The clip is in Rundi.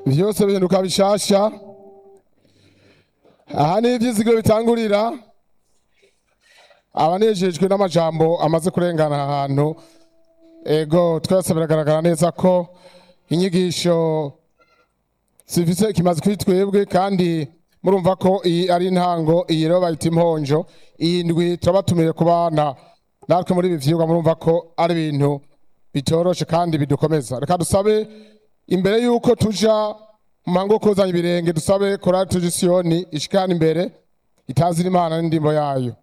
byose bihinduka bishasha aha ni ibyizigiro bitangurira abanejejwe n'amajambo amaze kurengana aha hantu ego twese biragaragara neza ko inyigisho zifise ikimaze kuri twebwe kandi murumva ko iyi ari intango iyi rero bayita imponjo iyi ndwi turabatumiye ku bana natwe muri ibi vyigwa murumva ko ari ibintu bitoroshe kandi bidukomeza reka dusabe imbere y'uko tuja mu muhango wo kozanya ibirenge dusabe korali tuje siyoni ishikana imbere itazira imana n'indimbo yayo